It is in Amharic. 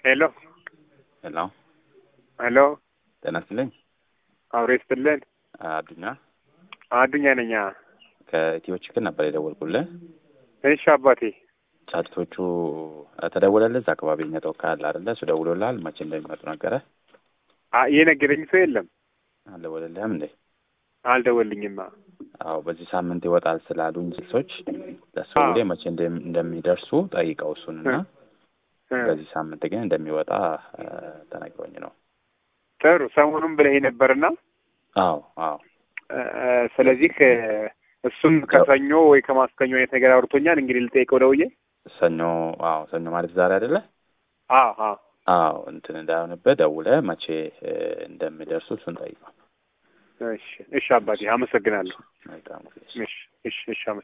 ሄሎ ሄሎ ሄሎ፣ ጤና ይስጥልኝ። አብሬ ስትልን አዱኛ አዱኛ ነኛ። ከኢትዮ ችግር ነበር የደወልኩልህ። እሺ አባቴ። ጫጭቶቹ ተደውለልህ? እዛ አካባቢ እኛ ተወካይ አለ አይደለ? እሱ ደውሎልሃል? መቼ እንደሚመጡ ነገረ? የነገረኝ ሰው የለም። አልደወለልህም እንዴ? አልደወልኝማ። አዎ በዚህ ሳምንት ይወጣል ስላሉኝ ስልሶች ለሱ አዎ። ጊዜ መቼ እንደም- እንደሚደርሱ ጠይቀው እሱንና በዚህ ሳምንት ግን እንደሚወጣ እ፣ ተነግሮኝ ነው። ጥሩ ሰሞኑን ብለህ ነበርና አዎ አዎ እ፣ ስለዚህ እ፣ እሱም ከሰኞ ወይ ከማስከኞ አይነት ነገር አውርቶኛል። እንግዲህ ልጠይቀው ደውዬ። ሰኞ አዎ ሰኞ ማለት ዛሬ አይደለ? አዎ አዎ አዎ እንትን እንዳይሆንብህ ደውለህ መቼ እ፣ እንደሚደርሱ እሱን ጠይቀው። እሺ እሺ አባቴ አመሰግናለሁ። መልካም ጊዜ። እሺ እሺ እሺ